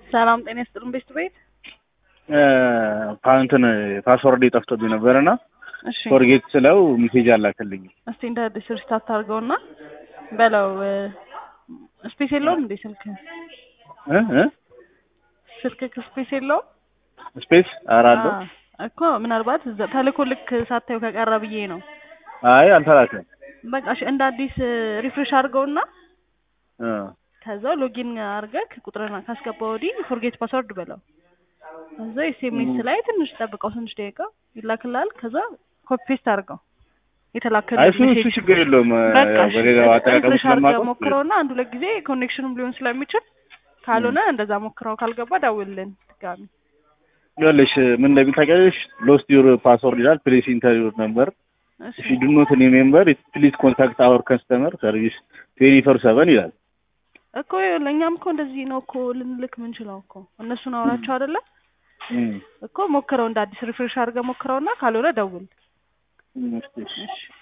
ሰላም ጤና ይስጥልን ቤት ቤት እንትን ፓስወርድ የጠፍቶብኝ ነበር እና እሺ ፎርጌት ስለው ሜሴጅ አላከልኝ። እስቲ እንደ አዲስ ሪስታርት አድርገውና በለው ስፔስ የለውም እንዴ ስልክ እ እ ስልክ ስፔስ የለውም ስፔስ ኧረ አለው። አዎ፣ እኮ ምናልባት እዛ ተልኮ ልክ ሳታዩ ከቀረ ብዬ ነው አይ አልተላከም። በቃ እሺ እንደ አዲስ ሪፍሬሽ አድርገውና እ ከዛ ሎጊን አድርገህ ቁጥርን ካስገባ ወዲህ ፎርጌት ፓስወርድ በለው እዛ ኤስኤምኤስ ላይ ትንሽ ጠብቀው ትንሽ ደቂቃ ይላክልሃል ከዛ ኮፒ ፔስት አድርገው አይ የተላከልህ እሱ እሱ ችግር የለውም። በቃ ያው በሌላው አጠቃቀም ሪፍሬሽ አድርገህ ስለማውቀው ሞክረውና አንድ ሁለት ጊዜ ኮኔክሽኑም ሊሆን ስለሚችል ካልሆነ እንደዛ ሞክረው ካልገባ ደውልልን ድጋሚ ይኸውልሽ ምን እንደሚል ታውቂያለሽ? ሎስት ዩር ፓስወርድ ይላል። ፕሌስ ኢንተር ዩር ነምበር እሺ ኢፍ ዩ ዱ ኖት ሪሜምበር ፕሊዝ ኮንታክት አወር ከስተመር ሰርቪስ ትዌንቲ ፎር ሰቨን ይላል። እኮ ይኸውልህ እኛም እኮ እንደዚህ ነው እኮ ልንልክ ምንችለው እኮ እነሱን አውራቸው አይደለ እም፣ እኮ ሞክረው እንደ አዲስ ሪፍሬሽ አድርገህ ሞክረውና ካልሆነ ደውል እም፣ እሺ፣ እሺ። እሺ